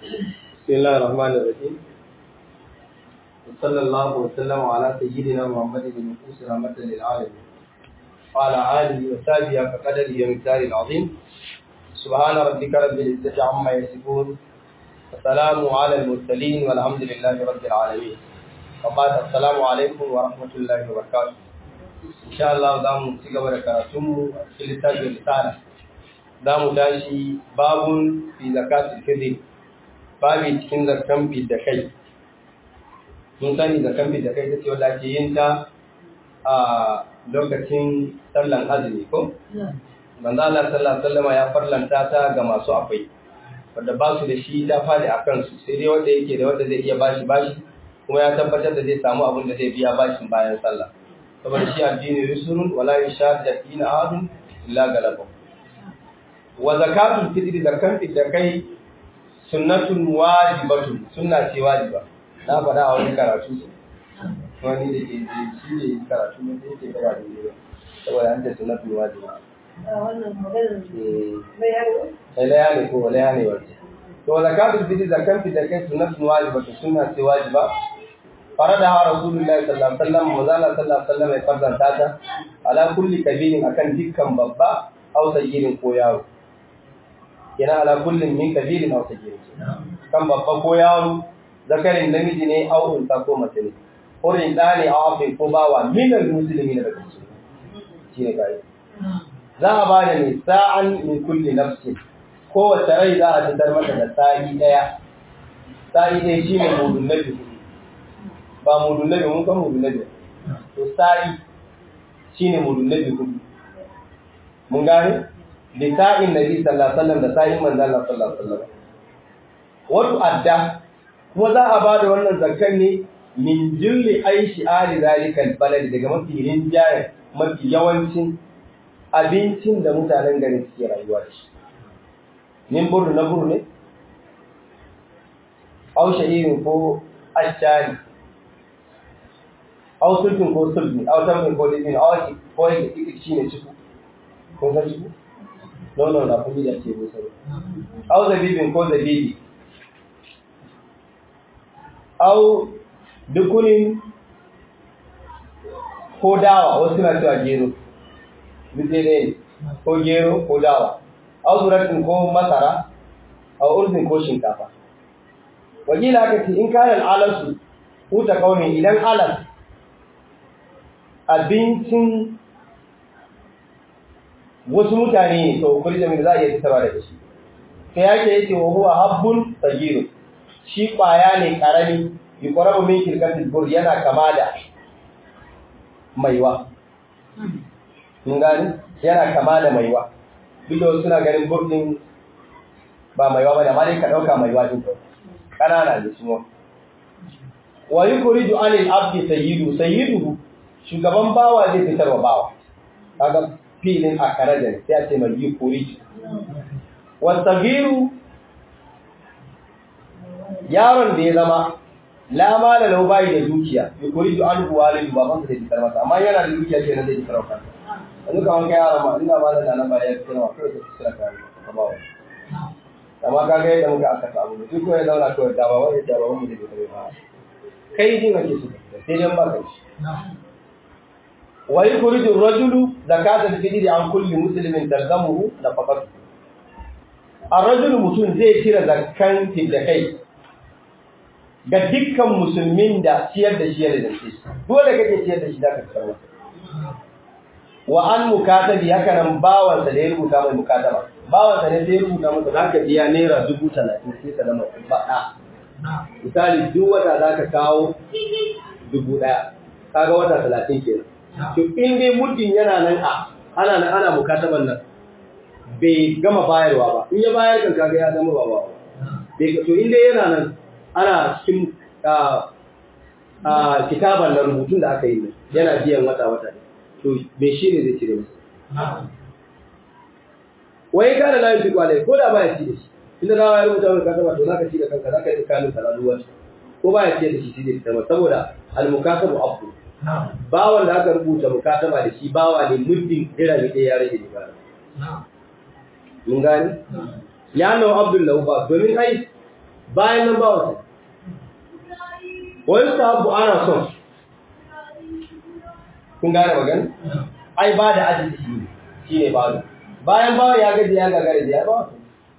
بسم الله الرحمن الرحيم وصلى الله وسلم على سيدنا محمد بن نفوس رحمة للعالمين وعلى آله وصحبه كقدره ومقداره العظيم سبحان ربك رب العزة عما يصفون والسلام على المرسلين والحمد لله رب العالمين وبعد السلام عليكم ورحمة الله وبركاته إن شاء الله دام تيجا بركاتهم في الكتاب الرسالة دام تاشي باب في زكاة الفطر babi cikin zakan da kai mun sani zakan da kai ta ce wadda ake yin ta a lokacin sallan azumi ko manzo Allah sallallahu alaihi ya farlanta ta ga masu akwai wanda ba su da shi ta fadi a kansu sai dai wanda yake da wanda zai iya bashi bashi kuma ya tabbatar da zai samu abin da zai biya bashin bayan sallah saboda shi addini rusulun wala yashadda dina ahadun illa galaba wa zakatul fitri zakan da kai sunnatun wajibatun sunna ce wajiba na faɗa a wani karatu wani da ke shi ne karatu ne da yake gaba da ne saboda an ce sunnatun wajiba sai laya ne ko laya ne wace to zakatul fitr zakan fitr kai sunnatun wajibatun sunna ce wajiba farada ha rasulullahi sallallahu alaihi wasallam mazala sallallahu alaihi wasallam ya farzanta ta ala kulli kabirin akan dukkan babba aw sayyirin ko yaro yana ala kullum min kabirin aw sagir kan babba ko yaro zakarin namiji ne aw unta ko mace ne hurin da ne aw afin ko bawa min al muslimin daga cikin shi ne kai za a ba da ne sa'an min kulli nafsi kowace rai za a fitar mata da sa'i daya sa'i ɗaya shi ne mudun nabi ba mudun nabi mun kan mudun nabi to sa'i shi ne mudun nabi hudu mun gane lisa'in nabi sallallahu alaihi wasallam da sa'in manzo Allah sallallahu alaihi wasallam wato adda kuma za a bada wannan zakkan ne min jilli aishi ali zalikal balad daga mafi rinjaye mafi yawancin abincin da mutanen garin suke rayuwa da shi min buru na buru ne au sha'irin ko ashari au sulfin ko sulfi au tamfin ko lifin au ko yake shi ne ciku kun san ciku nono na kuma da ke busar au zabibin ko zabibi au dukunin ko dawa wasu na cewa gero duk ne ko gero ko dawa au zuratin ko masara au urzin ko shinkafa wakila aka ce in kayan alasu huta kaunin idan alas abincin wasu mutane ne to kuri da za a iya fitarwa daga shi sai yake yake wa huwa habbun sagiru shi kwaya ne karami yuqrabu min kirkatil bur yana kama da maiwa mun gani yana kama da maiwa duk da suna ganin burdin ba maiwa bane amma dai ka dauka maiwa din to kanana ne su wa yukhriju anil abdi sayyidu sayyidu shugaban bawa zai fitarwa bawa kaga filin a karajan sai a ce mai yi kuri wasagiru yaron da ya zama lama da lau bayi da dukiya yi kuri ju an kuwa da baban sa da fitar masa amma yana da dukiya ke nan zai fitar wa kansa yanzu ka wanka yaron ma ina ma da nan ba ya fitar wa kawai ka fitar ka ka ba wa amma ka ga yadda muka aka samu duk ko ya zauna kawai da ba wai da ba mu da fitar ba kai din ake so sai dan ba kai ويخرج الرجل زكاة الفطر عن كل مسلم تلزمه نفقته الرجل mutum zai cire zakkan kai ga dukkan musulmin da ciyar da shi ya dace dole kake ciyar da shi da ka tsara wa an mukatabi haka nan bawan sa da ya rubuta mai mukataba bawan sa ne sai ya rubuta masa zaka biya naira dubu talatin sai ka zama faɗa misali duk wata zaka kawo dubu ɗaya kaga wata talatin kenan to in dai muddin yana nan a ana nan ana mukataban nan bai gama bayarwa ba in ya bayar kan kaga ya zama ba ba to in dai yana nan ana cikin kitaban nan rubutun da aka yi nan yana biyan wata wata to me shi ne zai cire masa wai kana layin duk walai ko da baya ci da shi inda na ya rubuta mai kataba to zaka ci da kanka zaka yi kanin salaluwar ko baya ci da shi shi zai saboda al-mukatabu abu bawan da aka rubuta mukataba da shi bawa ne muddin dirami ɗaya ya rage da mun gani ya nawa abdullahi ba domin ai bayan nan ba wata wani sahabu ana son kun gane magana ai ba da ajiye shi ne shi ne ba bayan bawa ya gaji ya gagara da ya ba wata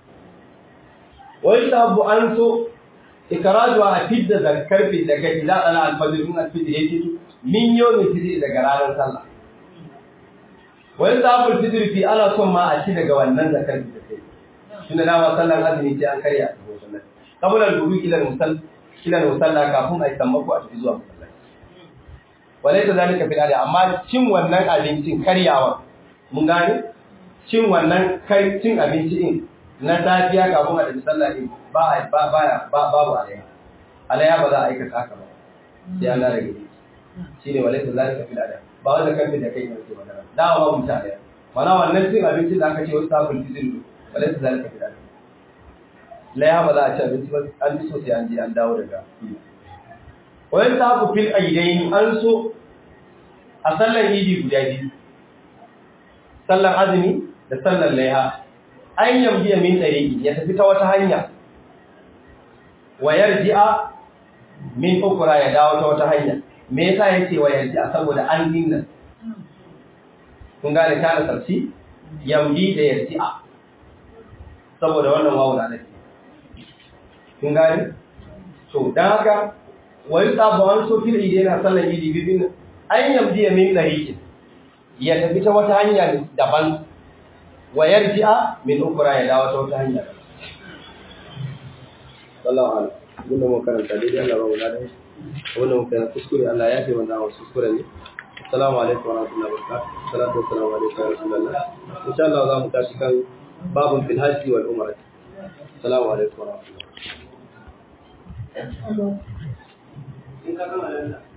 wani sahabu an so ikarajuwa a fidda zakar fidda kai za a na alfajir min alfijir ya fito min yau ne fitiri daga ranar sallah wani sahabul fitiri fi ana son ma a ci daga wannan zakar fidda kai shi da dama sallan azumi sai an karya a cikin sallah saboda gudu ila musal ila musalla kafin a yi sammako a tafi zuwa masallaci walai ta zalika fil adi amma cin wannan abincin karyawa mun gane cin wannan kai cin abinci din na safiya kafin a tafi sallah din ba ba ba babu alaya alaya ba za a aikata haka ba sai an rage shi ne walai ta zalika fil adi ba wanda kan da kai ne ke magana da ba mu ta alaya mana wannan cin abincin da aka ce wasu sabul fitrin walai ta zalika fil adi laya ba za a ci abinci ba an fi so sai an je an dawo daga wayan ta ku fil aidaini an so a sallan idi guda biyu sallan azumi da sallan laiha an yambiya min ɗariƙi ya tafi ta wata hanya wa yarji'a min ukura ya dawo ta wata hanya me yasa yace wa yarji'a saboda an dinga kun gane kana sarsi yambi da yarji'a saboda wannan wawu na nake kun gane to dan haka wai sabawan so fil idi yana sallan idi bibin an yamdi min dariqin ya tafi ta wata hanya daban wa yarji'a min ukra ya dawo ta wata hanya sallallahu alaihi wasallam mun karanta dai Allah ba wala dai wannan mun karanta kuskure Allah ya fi wannan wasu kuskure ne assalamu alaikum wa rahmatullahi wa barakatuh salatu wassalamu alaikum wa rasulullah insha Allah za mu tashi kan babun fil hajji wal umrah assalamu alaikum wa rahmatullahi in ka gama